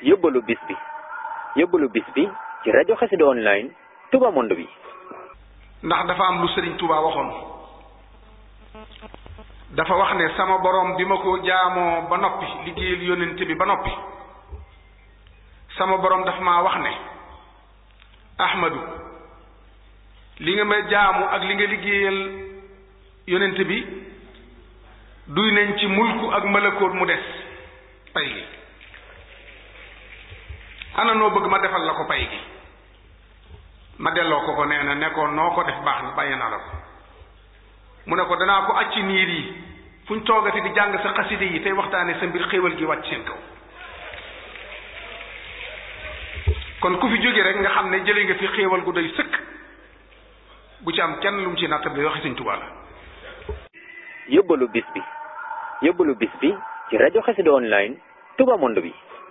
yóbbalu bis bi yóbbalu bis bi ci rajo xasida online Touba Monde bi ndax dafa am lu sëriñ Touba waxoon dafa wax ne sama borom bi ma ko jaamoo ba noppi liggéeyal yónnent bi ba noppi sama borom dafa maa wax ne Ahmadu li nga ma jaamu ak li nga liggéeyal yónnent bi duy nañ ci mulku ak malakoot mu des pay gi ana noo bëgg ma defal la ko pay gi ma delloo ko ko nee na ne ko noo ko def baax na bàyyi naa la ko mu ne ko danaa ko acci niir yi fu ñu toogati di jàng sa xaside yi tey waxtaane sa mbir xéewal gi wàcc seen kaw kon ku fi jóge rek nga xam ne jële nga fi xéewal gu doy sëkk bu ci am kenn lu mu ci nattab bi waxi Sëñ Tuubaa la yóbbalu bis bi yóbbalu bis bi ci rajo xasida online Touba Monde bi